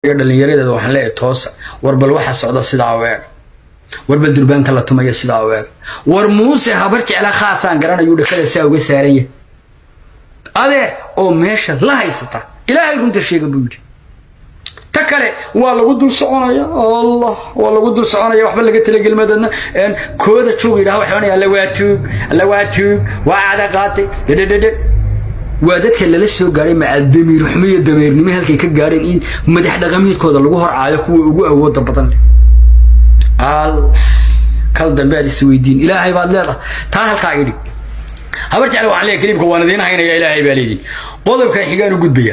dhallinyaradeeda waxaan leeyahay toosa war bal waxa socda sidaa u eeg war bal durbaanka la tumaya sidaa u eeg war muuse habar jecla khaasaan garanayu dhakada saa uga saaran yahay adeer oo meesha la haysata ilaahay runta sheega buu yidhi ta kale waa lagu dul soconaya allah waa lagu dul soconaya waxba laga talagelmadadna kooda joog yidhaha waxay odhanaya alla waa tuug alla waa tuug waa cada qaatay dhedhedhedhe waa dadka lala soo gaadhay maca damiir xumo iyo dameernimo halkay ka gaadheen in madax dhaqameedkooda lagu hor caayo kuwa ugu awooda badan allah kal dambe aad isweydiin ilaahay baad leedahay taa halkaa idhi habar jecla waxaan leeyahay kaliibka waan idiin haynaya ilaahay baa leedin qodobkan xigaan u gudbaya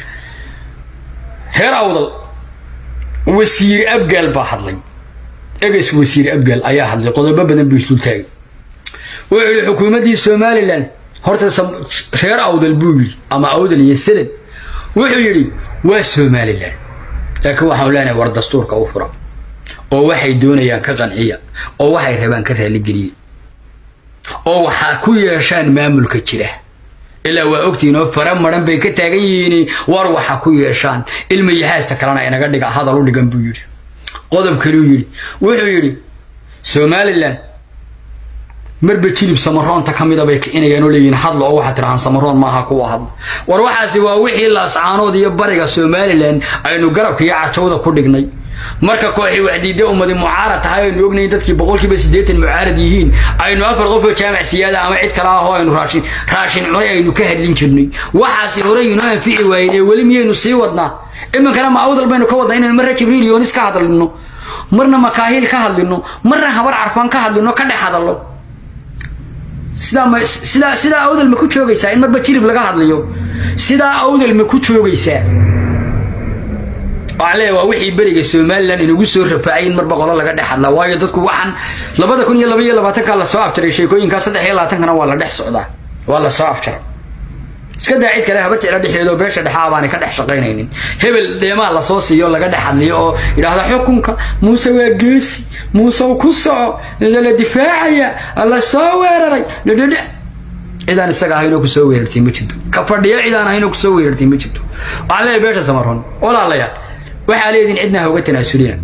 heer awdal wasiir abgaal baa hadlay eges wasiir abgaal ayaa hadlay qodobo badan buu isdul taagay wuxuu yihi xukuumaddii somalilan horta reer awdal buu yidhi ama awdal iyo sanad wuxuu yidhi waa somalilan laakiin waxaan leenahay war dastuurka u fura oo waxay doonayaan ka qanciya oo waxay rabaan ka raaligeliya oo waxaa ku yeeshaan maamulka jira ilaa waa ogtihiin oo fara maran bay ka taagan yihiin war waxa ku yeeshaan ilma yahaasta kalena inaga dhiga hadal u dhigan buu yidhi qodob kaluu yidhi wuxuu yidhi somalilan marba jilib samaroonta ka mida bay kicinayaan oo leeyihiin hadla oo waxaad tirahaan samaroon maaha kuwa hadla war waxaasi waa wixii laascaanood iyo bariga somalilan aynu garabka iyo cajowda ku dhignay marka kooxii waxdiida ummadi mucaarad tahay aynu ognayn dadkii boqolkiiba siddeetan mucaarad yihiin aynu afar qof oo jaamac siyaada ama cid kale ah oo aynu raashin raashin cunay aynu ka hadlin jirnay waxaasi horey inoo anfici waayeen ee weli miyaynu sii wadnaa iminkana ma awdal baynu ka wadnaa inaynu marna jibriil yoonis ka hadlino marna makaahiil ka hadlino marna habar carfaan ka hadlino ka dhex hadallo sidaa ma sidaa sidaa awdal ma ku joogaysaa in marba jirib laga hadlayo sidaa awdal ma ku joogaysaa waxaan leeyahay waa wixii beriga somalilan inagu soo rafaacay in marba qolo laga dhex hadlaa waayo dadku waxaan labada kun iyo laba iyo labaatanka la soo abjaray sheekooyinkaa saddex iyo labaatankana waa la dhex socdaa waa la soo abjaray iska daa cid kale habar jecla dhexeedo beesha dhexa baanay ka dhex shaqaynaynin hebel dheemaa lasoo siiyo laga dhex hadliyo oo yidhaahda xukunka muuse waa geesi muuse ku soco la difaacaya la soo weeraray dhedhedhe cidaan isaga ahaynoo kusoo weerartay ma jirto ka fadhiya cidaan ahaynoo kusoo weerartay ma jirto waxaan leeyahay beesha samaroon walaalayaal waxaa leediin cidna ha uga tanaasulina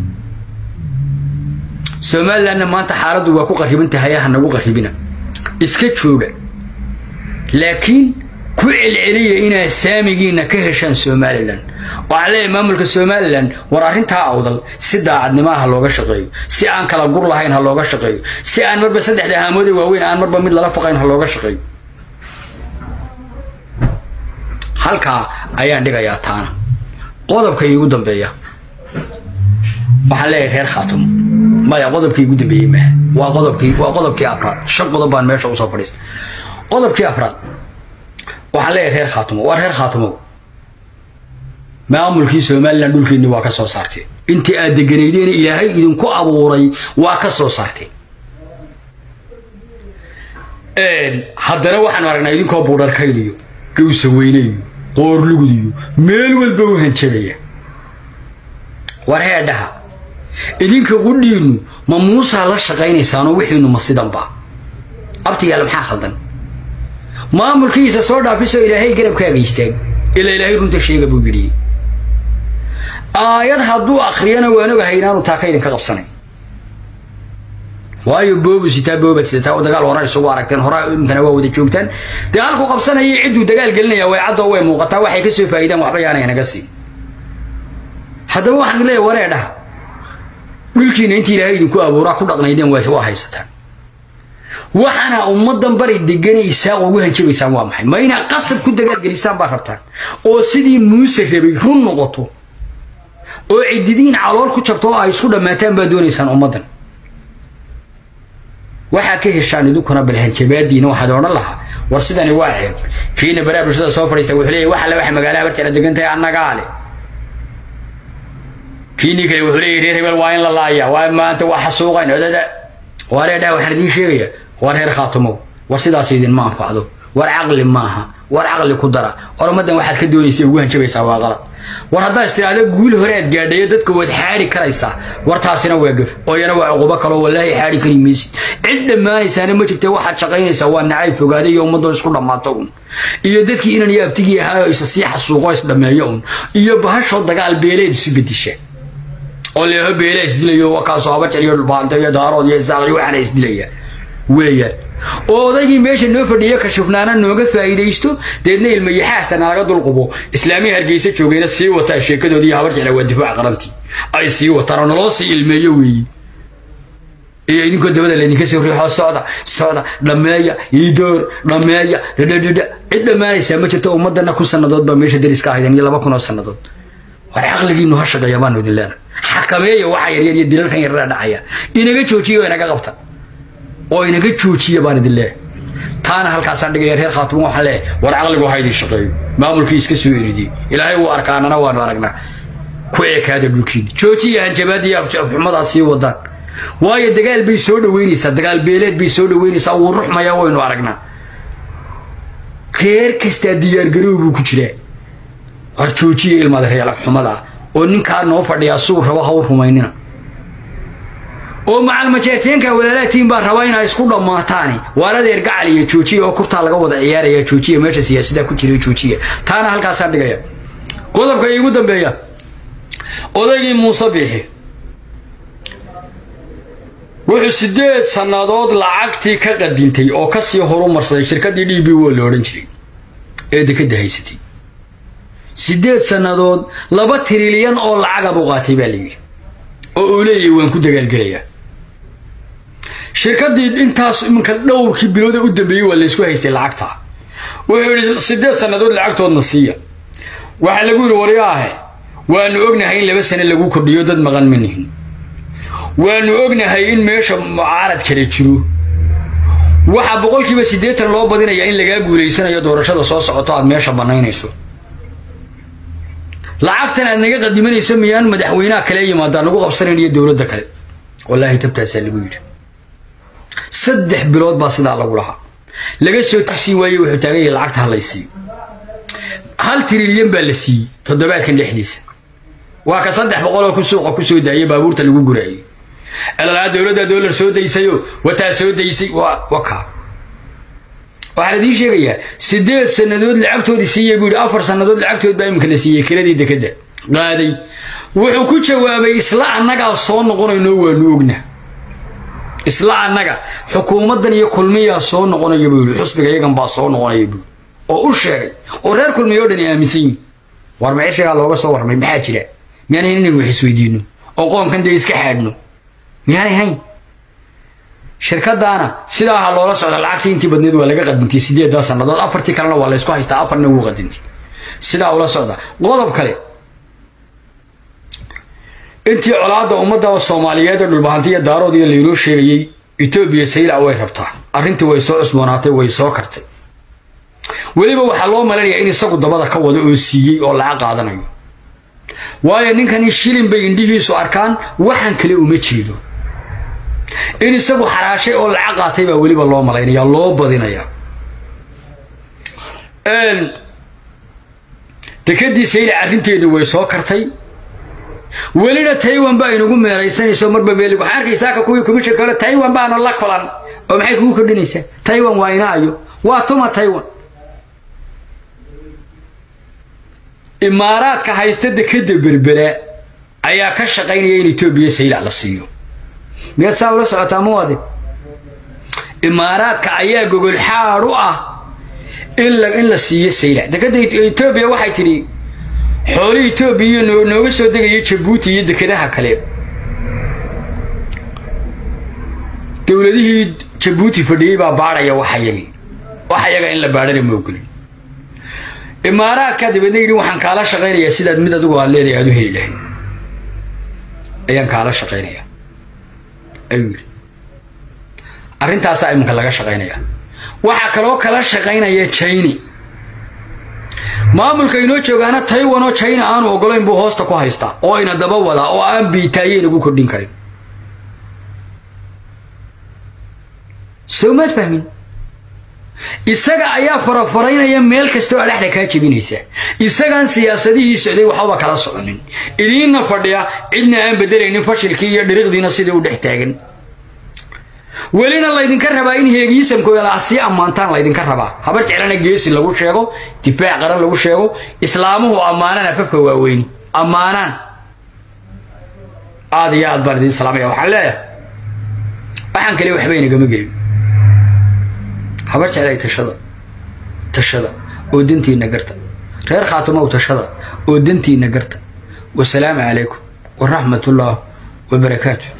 somalilandna maanta xaaladdu waa ku qarriban tahay ha nagu qarribina iska jooga laakiin ku celceliya inaad saamigiina ka heshaan somalilan waxaan leeyahay maamulka somalilan war arrintaa awdal si daacadnimaa ha looga shaqeeyo si aan kala gur lahayn ha looga shaqeeyo si aan marba saddexda haamoode waaweyn aan marba mid lala faqayn ha looga shaqeeyo halkaa ayaan dhigayaa taana qodobka iigu dambeeya waxaan leeyahay reer khaatumo maya qodobkii igu dambeeyey maaha waa qodobkii waa qodobkii afraad shan qodob baan meesha usoo fadhiistay qodobkii afraad waxaan leeyahay reer khaatumo waa reer khaatumo maamulkii somalilan dhulkeenni waa ka soo saartay intii aad deganaydeena ilaahay idinku abuuray waa ka soo saartay haddana waxaan aragnaa idinkoo buudharkayniyo gawsa weynayo qoorlugudiyo meel walba u hanjabaya war heedhaha idinka qudhiinnu ma muusaa la shaqaynaysaanoo wixiinu ma sidanba abtiyaal maxaa khaldan maamulkiisa soo dhaafisoo ilaahay garabkaaga istaag ilaa ilaahay runta sheega buu yidhi aayad hadduu akhriyana waan ogahay inaanu taaka idinka qabsanayn waayo boobu sitaa boobad sidataa oo dagaal hore isugu aragteen hore imkana waa wada joogtaan dee halkuu qabsanaya cidduu dagaal gelinaya way caddoo way muuqataa waxay ka soo faa'iidaan waxba yaanay naga siin haddaba waxaan leeyahay waree dhaha dhulkiina intii ilaahay idinku abuuraa ku dhaqnaydeen waa haysataan waxaana ummadan bari deganaysaa ugu hanjabaysaan waa maxay ma inaad qasab ku dagaalgelisaan baa rabtaan oo sidii muuse rabay run noqoto oo cididiin calool ku jabto oo ay isku dhammaataan baa doonaysaan ummaddan waxaa ka heshaan idinkuna bal hanjabaadiina waxaad odhan lahaa war sidani waa ceeb kiina baraa bulshada soo fadhiista wuxuu leeyahy wax alle waxa magaalaha barteena degan tahay annagaa leh kiinii kale wuxuu leeyahy reer hebel waa in la laaya waa maanta waa xasuuqayn odada waa reer dhaha waxaan idiin sheegaya waa reer khaatumow war sidaas idinma anfacdo war caqli maaha war caqli ku dara oromadan waxaad ka doonaysa ugu hanjabaysaa waa qalad war haddaa istiraahda guul hore aad gaadhayo dadka waad xaadhi karaysaa wartaasina waa gaf oo iyana waa cuqubo kaloo wallaahi xaadhi kari maysid cid dhammaanaysaana ma jirta waxaad shaqaynaysaa waa nacayb fogaaday iyo ummadoo isku dhammaato un iyo dadkii inan iyo abtigii ahaayo isa sii xasuuqo isdhammeeyo un iyo bahashoo dagaal beeleed isu bedisha oo leeho beele isdilayo waa kaasoo habajar iyo dhulbaanto iyo daarood iyo isaaq iyo waxaana isdilaya weeyaan oo odaygii meesha noo fadhiya kashufnaana nooga faa'iidaysto deedna ilmayaxaasta naga dulqubo islaamii hargeysa joogayna sii wataa sheekadoodii habar jecla waa difaac qarantii ay sii wataan oo naloo sii ilmeeyo weeye iyo idinkoo dabada laydinka soo riixoo socda socda dhammeeya iidoor dhammeeya dhadhadhadha cid dhammaanaysaa ma jirto ummadana kun sannadood baa meesha dariska ahaydeen iyo laba kun oo sannadood war caqligiinu ha shaqeeya baanu idin leena xakameeya waxa yaryar iyo dilalkan yarara dhacaya inaga joojiya oo inaga qabta oo inaga joojiya baan idin leeyahay taana halkaasaan dhigaya reer khaatimo waxaan leeyahay war caqligu ha idin shaqeeyo maamulkii iska soo eridiyey ilaahay wuu arkaanana waanu aragnaa ku ekaada dhulkiina joojiya hanjabaada iyo xumadaad sii wadaan waayo dagaal bay soo dhaweynaysaa dagaal beeleed bay soo dhaweynaysaa wuu ruxmayaa waynu aragnaa reer kastaa diyaargarow buu ku jiraa war joojiya ilmada reela xumada oo ninkaa noo fadhiyaa suu rabo ha u rumaynina oo macalmajeeteenka walaalaatiin baa rabaa inaa isku dhammaataani waar adeer gacal iyo joojiya oo kurtaa laga wada ciyaaraya joojiya meesha siyaasada ku jira joojiya taana halkaasaan dhigaya qodobka iigu dambeeya odaygii muuse biixi wuxuu sideed sannadood lacagtii ka qadintay oo kasii horumarsaday shirkaddii d b wo la odhan jiray ee dekadda haysatay sideed sannadood laba trilyan oo lacaga buu qaatay baa la yidhi oo uu leeyahay waan ku dagaalgelayaa shirkaddii intaas iminka dhowrkii bilooda u dambeeyey waa laysku haystay lacagta wuxuu yidhi sideed sannadood lacagtoodna siiya waxaa lagu yidhi waryaahe waanu ognahay in laba sane lagu kordhiyo dad maqan ma nihin waanu ognahay in meesha mucaarad kale jiro waxaa boqolkiiba siddeetan loo badinayaa in lagaa guulaysanayo doorashada soo socoto aad meesha bannaynayso lacagtan aad naga qadimanayso miyaan madaxweynaha kale yimaadaan nagu qabsanayn iyo dowladda kale wallaahi tabtaasaa lagu yidhi saddex bilood baa sidaa lagu lahaa laga soo tagsiin waaye wuxuu taagan yahay lacagta ha lay siiyo hal trilyan baa la siiyey toddobaadkan dhexdiisa waa ka saddex boqoloo ku suuqa ku soo daayay baabuurta lagu guraayay elalaa dowladda doolar soo daysayo wataa soo daysay waa wakaa waxaa la idiin sheegayaa sideed sannadood lacagtoodii siiyey buu yidhi afar sannadood lacagtood baa imika la siiyey kiradii dekadda qaaday wuxuu ku jawaabay isla annagaa soo noqonayno waanu ogna isla annaga xukuumaddan iyo kulmiyaa soo noqonaya buu yidhi xusbiga iyagan baa soo noqonaya buu oo u sheegay oo reer kulmiya o dhan aaminsan yihin war meeshagaa looga soo warmay maxaa jira miyaanay inaynu wax isweydiino oo qoomkan dee iska xaadhno miyaanay hayn shirkadaana sidaa ha loola socda lacagtii intii badneed waa laga qadintay sideedaa sannadood afartii kalena waa laysku haystaa afarna wuu qadintay sidaa ula socda qodob kale intii colaadda ummadda soomaaliyeed ee dhulbahanta iyo daarood iyo laynoo sheegayey etoobiya saylac way rabtaa arrintii way soo cusboonaatay way soo kartay weliba waxaa loo malanayaa in isagu dabada ka wado oo siiyey oo lacag qaadanayo waayo ninkani shilin bay indhihiisu arkaan waxaan kale uma jeedo in isagu xaraashay oo lacag qaatay baa weliba loo malaynaya loo badinaya dekadii saylac arrinteedu way soo kartay welina taiwan baa inagu meeraysanayso marba meelig waxaan arkaysaa ka kuwii komishanka hore taiwan baanu la kulan oo maxay kugu kordhinaysaa taiwan waa inaayo waa tuma taiwan imaaraadka haysta dekada berbera ayaa ka shaqaynaya in etoobiya saylac la siiyo miyaad saa ula socotaa muwaadin imaaraadka ayaa gogol xaad u ah in la siiyo saylac dekada etoobiya waxay tidhi xoolihii etoobiya nooga soo degaya jabuuti iyo dekadaha kale dowladihii jabuuti fadhiyey baa baadhaya waxayagii waxayaga in la baadhana ma ogolin imaaraadka dabeedna yidhi waxaan kaala shaqaynayaa sidaad mid adigu aad leedahay aad u heli lahayd ayaan kaala shaqaynayaa ayuu yidhi arrintaasaa iminka laga shaqaynayaa waxaa kaloo kala shaqaynaya jayni maamulka inoo joogaana taiwan oo china aanu ogolayn buu hoosta ku haystaa oo ina daba wadaa oo aan biitaaye inagu kordhin karin soo maad fahmin isaga ayaa farafaraynaya meel kastoo adhexda kaa jebinaysa isagaan siyaasadihii socday waxbaba kala soconin idiinna fadhiya cidna aan bedelaynin fashilkii iyo dhiriqdiina sidai u dhex taagan welina laydinka rabaa in heegiisamkooda sii ammaantaan laydinka rabaa habar jeclana geesi lagu sheego difaac qaran lagu sheego islaamuhu ammaanaan afafka waaweyn ammaanaan aad iyo aad baan idiin salaamaya waxaan leeyahay waxaan kale waxba inagama gelin habar jeclay tashada tashada oo dantiina garta reer khaatimow tashada oo dantiina garta wasalaamu calaykum waraxmat ullah wabarakaatu